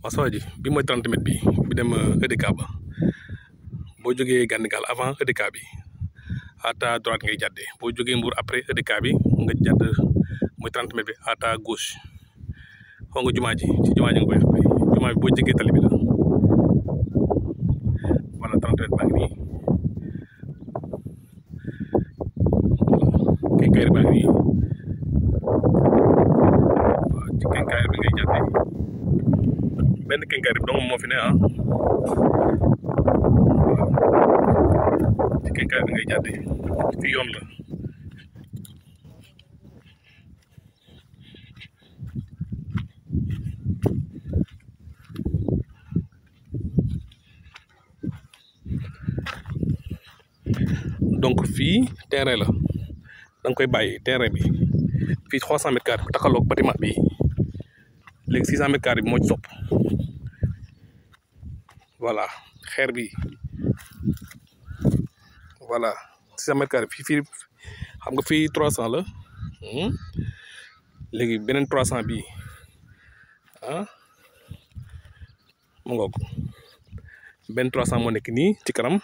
waaw saa ji bi mooy 30 mètres bi bi dem EDK ba boo jógee Gandigal avant EDK bi à ta droite ngay jàddee boo jógee Mbour après EDK bi nga jàdd mooy 30 mètres bi à ta gauche xaw nga jumaa ji ci jumaa ji nga koy xamee jumaa bi boo jógee tali bi la voilà 30 mètres baa ngi nii voilà kenkayri baa ngi nii waaw ci kenkayri bi ngay jàddee benn kenkayri bi dong moo fi ne ah ci kenkayri bi ngay jàddee fi yoon la donc fii terrain la da nga koy bàyyi terrain bi fii trois cent mètres carrés bu taxaloog bâtiment bi léegi six cent mètres carrés bi moo ci topp voilà xeer bi voilà six cent mètres carrés fii fii xam nga fii trois cent la léegi beneen trois cent bii ah mu ngoog benn trois cent moo nekk nii ci kanam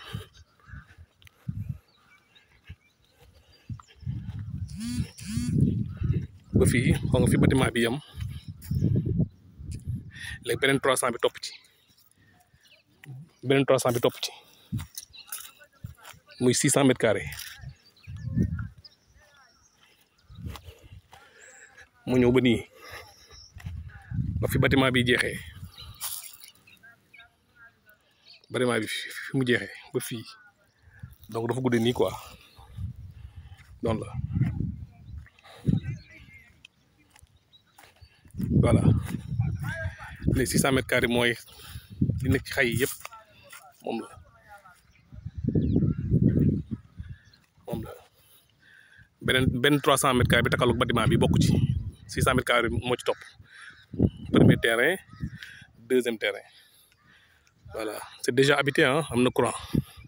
ba fii xaw nga fi bâtiment bi yam léegi beneen trois cent bi topp ci beneen trois cent bi topp ci muy six cent mètres carrés mu ñëw ba nii ba fi bâtiment bi jeexee bâtiment bi fi mu jeexee ba fii donc dafa guddee nii quoi noonu la voilà les six cent mètres carrés mooy li nekk ci xay yi yëpp moom la moom la beneen benn trois cent mètres carrés bi takaloog bâtiment bi bokk ci six cent mètres carrés moo ci topp premier terrain deuxième terrain voilà c'est déjà habité ah am na courant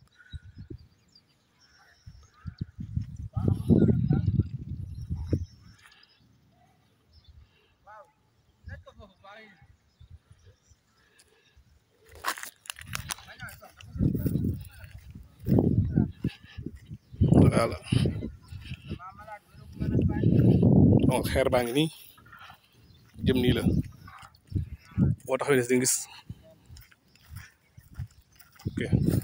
voilà donc xeer baa ngi nii jëm nii la boo taxawee ne si gis ok